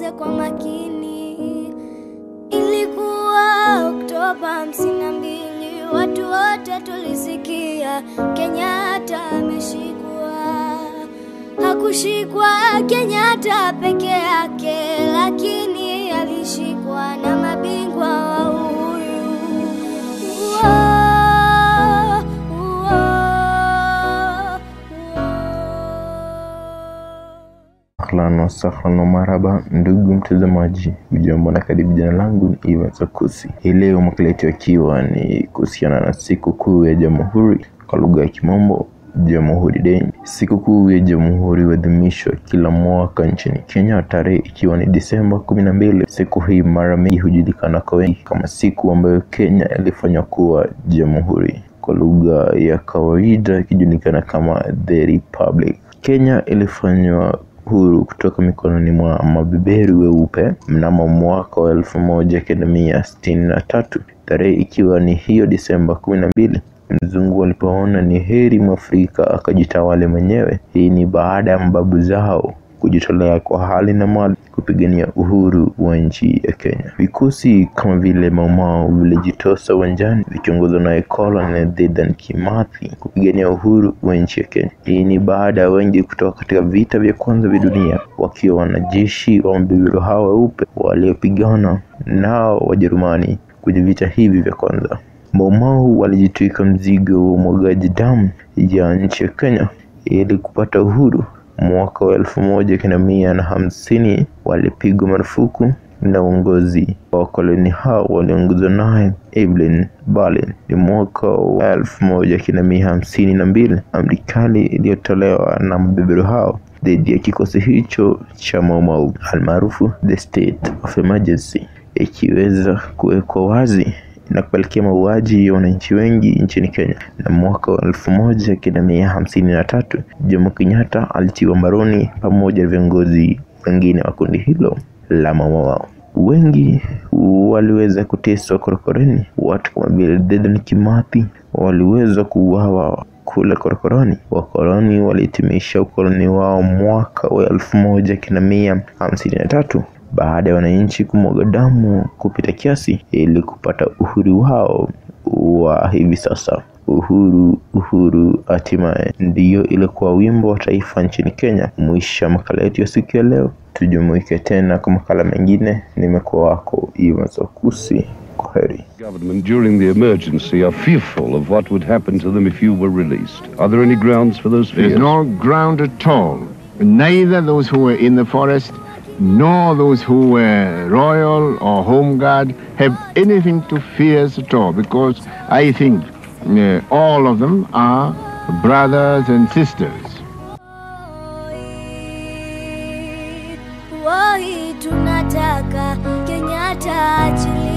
nisikize kwa makini. Ilikuwa Oktoba hamsini na mbili, watu wote tulisikia Kenyatta ameshikwa. Hakushikwa Kenyatta peke yake, lakini alishikwa na mabingwa wa uhuru. Uo, uo, uo. Ahlan wasahlan wa marhaba, ndugu mtazamaji, ujambo na karibu. Jina langu ni Ivan Sakusi. Hii leo makala yetu yakiwa ni kuhusiana na siku kuu ya Jamhuri kwa lugha ya Kimombo, Jamhuri Day. Siku kuu ya Jamhuri huadhimishwa kila mwaka nchini Kenya, tarehe ikiwa ni Disemba kumi na mbili. Siku hii mara mingi hujulikana kwa wengi kama siku ambayo Kenya ilifanywa kuwa jamhuri, kwa lugha ya kawaida ikijulikana kama the Republic. Kenya ilifanywa huru kutoka mikononi mwa mabeberu weupe mnamo mwaka wa elfu moja kenda mia sitini na tatu tarehe ikiwa ni hiyo Disemba kumi na mbili. Mzungu alipoona ni heri mwafrika akajitawale mwenyewe. Hii ni baada ya mababu zao kujitolea kwa hali na mali kupigania uhuru wa nchi ya Kenya. Vikosi kama vile Maumau vilijitosa uwanjani vikiongozwa na Colonel Dedan Kimathi kupigania uhuru wa nchi ya Kenya. Hii ni baada ya wengi kutoka katika vita vya kwanza vya dunia wakiwa wanajeshi wa mabeberu hao weupe waliopigana nao Wajerumani kwenye vita hivi vya kwanza. Maumau walijitwika mzigo wa umwagaji damu ya nchi ya Kenya ili kupata uhuru. Mwaka wa elfu moja kenda mia na hamsini walipigwa marufuku na uongozi wa wakoloni hao waliongozwa naye Evelyn Berlin. Ni mwaka wa elfu moja kenda mia hamsini na mbili amri kali iliyotolewa na mabeberu hao dhidi ya kikosi hicho cha Maumau almaarufu the state of emergency ikiweza kuwekwa wazi na kupelekea mauaji ya wananchi wengi nchini Kenya. Na mwaka wa elfu moja kenda mia hamsini na tatu Jomo Kenyatta alitiwa mbaroni pamoja na viongozi wengine wa kundi hilo la Maumau. Wengi waliweza kuteswa korokoroni. Watu kama vile Dedan Kimathi waliweza kuuawa kule korokoroni. Wakoloni walihitimisha ukoloni wao mwaka wa elfu moja kenda mia hamsini na tatu baada ya wananchi kumwaga damu kupita kiasi ili kupata uhuru wao wa hivi sasa. Uhuru, uhuru, hatimaye ndiyo ilikuwa wimbo wa taifa nchini Kenya. Mwisho wa makala yetu ya siku ya leo, tujumuike tena kwa makala mengine. Nimekuwa wako Ivan Sakusi, kwaheri. government during the emergency are fearful of what would happen to them if you were released. Are there any grounds for those fears? There's no ground at all. Neither those who were in the forest nor those who were royal or home guard have anything to fear at all because I think uh, all of them are brothers and sisters. Woi, tunataka Kenyatta achilie